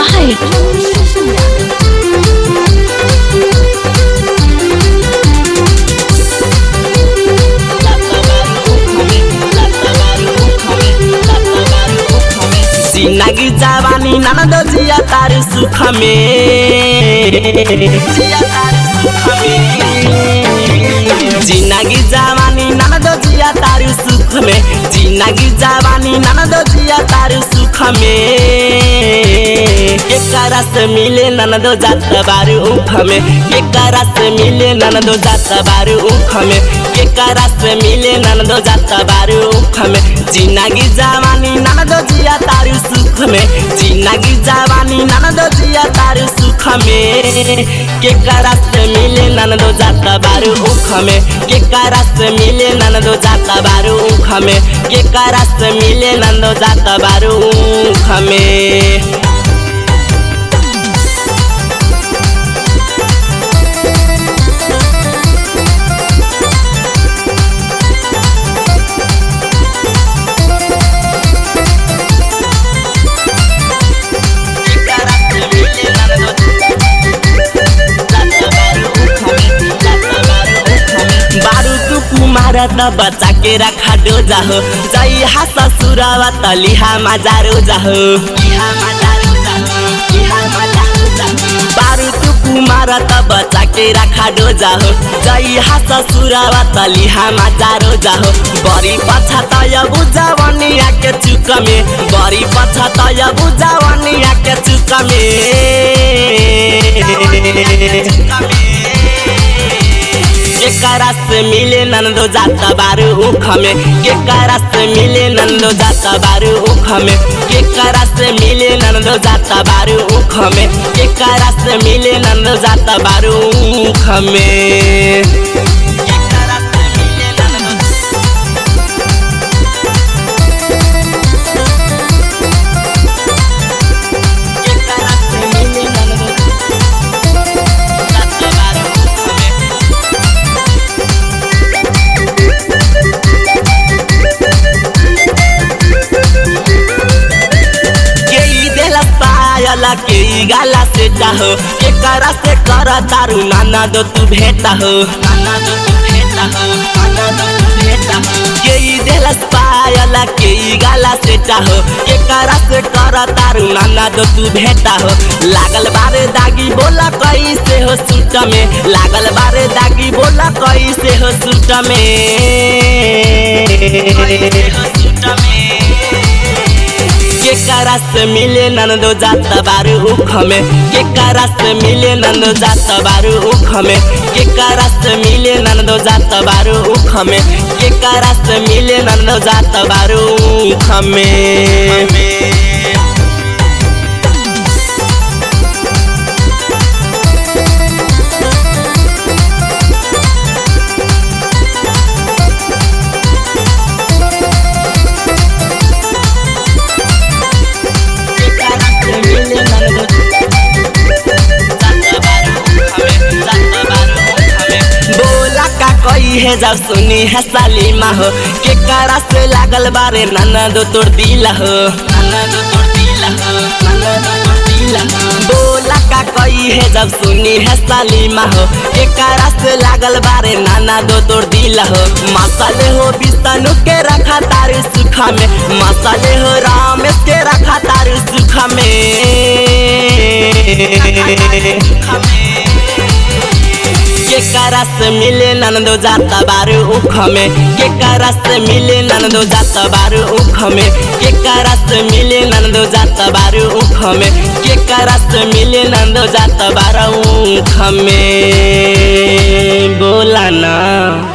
Mahal. जिंदगी जवानी ननद जिया तार सुख में जिया तार सुख में जिंदगी जवानी ननद जिया तार सुख में जिंदगी जवानी ननद जिया तार सुख में एकरा से मिले ननद जात बारू उख में एकरा से मिले ननद जात बारू उख में एकरा से मिले ननद जात बारू उख में जिंदगी जवानी ननद जिया तारू सुख में जिंदगी जवानी ननद जिया तारू सुख में केकरा से मिले ननद जात बारू उख में केकरा से मिले ननद जात बारू उख में केकरा से मिले ननद जात बारू उख में बारू तू कुमार त बच्चा के रखा डो जाहो जई हा ससुरवा तलिहा मजारो जाहो बारू तू कुमार त बच्चा के रखा डो जाहो जई हा ससुरवा तलिहा मजारो जाहो बड़ी पछा तय बुझावनिया के चुक में बड़ी पछा तय बुझावनिया के चुक में केकरा से मिले नंदो जाता बारू उख में केकरा से मिले नंदो जाता बारू उख में केकरा से मिले नंदो जाता बारू उख में केकरा से मिले नंदो जाता बारू उख में केकरा से मिले नंदो केकरा से मिले नंदो जाता बारू उख में के ई देला पायल के ई गाला से चाहो के करा से कर तारू नाना दो तू भेटा हो नाना दो तू भेटा हो नाना दो तू भेटा हो के ई देला पायल के ई गाला से चाहो के करा से कर तारू नाना दो तू भेटा हो लागल बारे दागी बोला कैसे हो सूट में लागल बारे दागी बोला कैसे हो सूट में कैसे हो सूट में केकरा से मिले नंदो जात बारू उख में केकरा से मिले नंदो जात बारू उख में केकरा से मिले नंदो जात बारू उख में केकरा से मिले नंदो जात बारू उख में केकरा से मिले नंदो जात बारू उख में जात बारू उख में बोला का कोई है जब सुनी है सालीमा हो के करा से लागल बारे नाना दो तोड़ दिला हो नाना दो तोड़ दिला हो नाना दो तोड़ दिला हो बोला का कोई है जब सुनी है सालीमा हो के करा से लागल बारे नाना दो तोड़ दिला हो मसाले हो बिस्तनु के रखा तारू सुखा में मसाले हो रामेश के रखा तारू सुखा में केकरा से मिले नंदो जाता बारू उख में केकरा से मिले नंदो जाता बारू उख में केकरा से मिले नंदो जाता बारू उख में केकरा से मिले नंदो जाता बारू उख में बोला ना